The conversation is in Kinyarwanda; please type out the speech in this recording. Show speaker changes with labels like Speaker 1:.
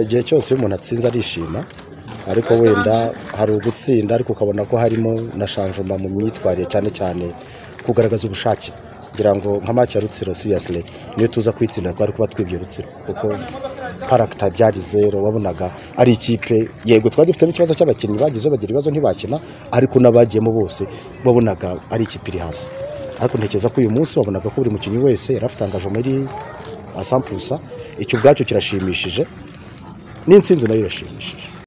Speaker 1: Igihe cyose iyo umuntu atsinze arishima ariko wenda hari ugutsinda ariko ukabona ko harimo na shanjoma mu myitwarire cyane cyane kugaragaza ubushake ngira ngo nka match ya Rutsiro seriously niyo tuza kwitsinda twari kuba twibye Rutsiro kuko character byari zero wabonaga ari ikipe yego twari dufitemo ikibazo cy'abakinnyi bagize bagira ibibazo ntibakina ariko n'abagiyemo bose wabonaga ari ikipe iri hasi ariko ntekereza ko uyu munsi wabonaga ko buri mukinnyi wese yari afite engagement iri asampusa icyo ubwacyo kirashimishije n'intsinzi nayo irashimishije